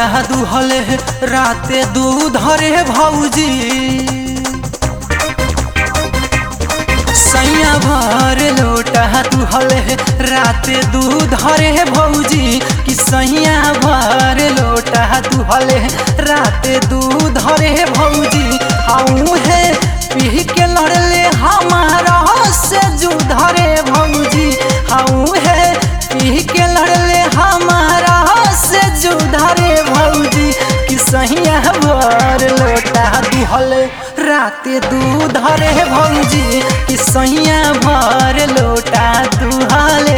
लोटा दुहले राते दूध रे भौजी सैया भर लोटा दुहले राते दूध रे भौजी कि सैया भर लोटा दुहले राते दूध रे भौजी आऊ है पी के लड़ले हमारा से जुध रे भौजी आऊ है पी के लड़ले हमारा से जुध रे भौजी कि सैया भर लोटा दुहले राते दूध रे भौजी कि सैया भर लोटा दुहले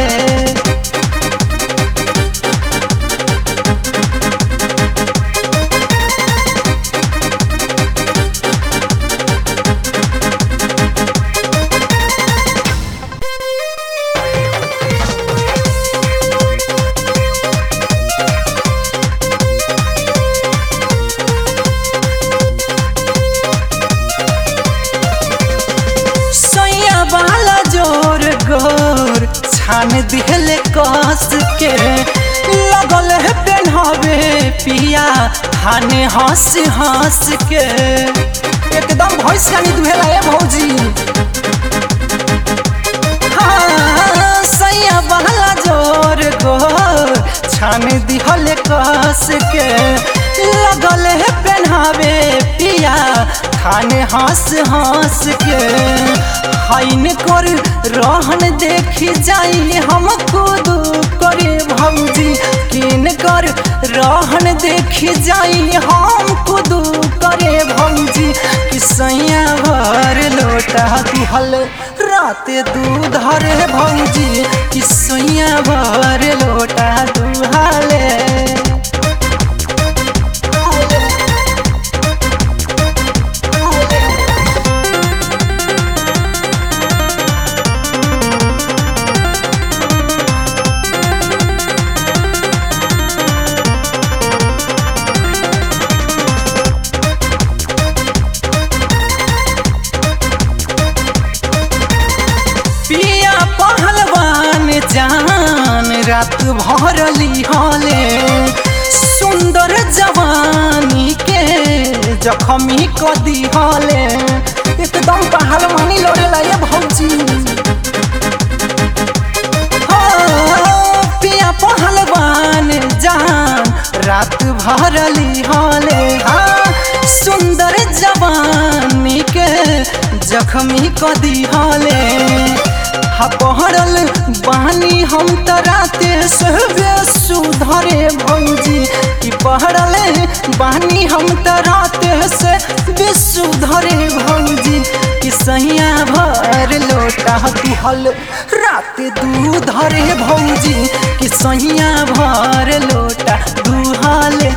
सैया वाला जोर गोर छान दिहले कस के लगल है पेन्हवे पिया खाने हंस हंस के एकदम भैंस खानी दुहेला है भौजी हाँ, सैया वाला जोर गोर छान दिहले कस के लगल है पेन्हावे पिया खाने हंस हंस के हाइन कर रहन देखी जाई हम खुद करे भौजी किन कर रहन देखी जाई हम खुद करे भौजी कि सैया भर लोटा दुहल राते दूध रे भौजी कि सैया भर लोटा दुहले पिया पहलवान जान रात भरली हले सुंदर जवानी के जखमी कदी हले एकदम पहलवानी लड़ेला ये भौजी हाँ, पिया पहलवान जान रात भरली हले हाँ, सुंदर जवानी के जखमी कदी हले हा पहरल बानी हम त राते से सुधरे भौजी कि पहरल बानी हम त राते से सुधरे भौजी कि सैया भर लोटा दुहल राते दूध रे भौजी कि सैया भर लोटा दुहले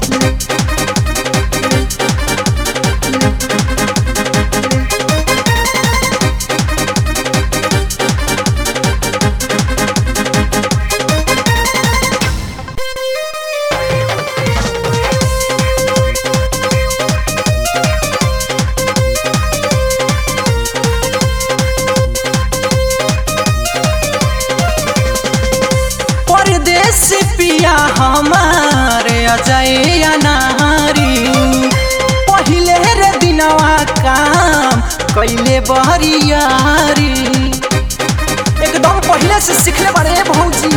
परदेश पिया हमारे अजय अनारी पहिले रे दिनवा काम कैले बहरियारी एकदम पहिले से सीखले बारे भौजी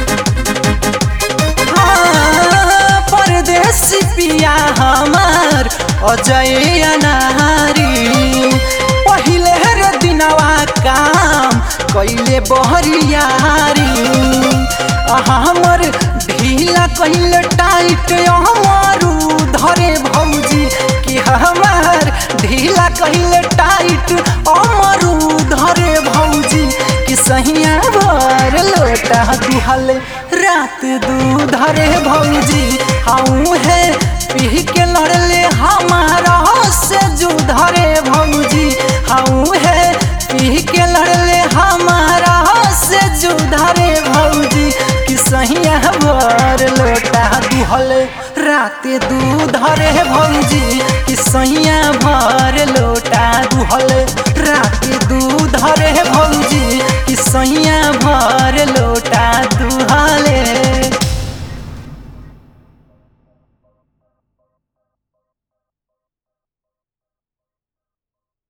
हाँ, परदेश पिया हमार अजय अनारी पहिले रे दिनवा काम कैले बहरियारी हमर ढीला कैल टाइट हमारू धरे भौजी कि हमार ढीला कैल टाइट अमरू धरे भौजी कि सहिया भर लोटा दुहल रात दूध रे भौजी हाऊ है पी के लड़ले हमारा से जुध रे भौजी हाऊ है पी के लड़ले हमारा से जुध रे भौजी कि सहिया भर लोटा दुहल राते दूध रे भौजी कि सैया भर लोटा दुहल राते दूध रे भौजी कि सैया भर लो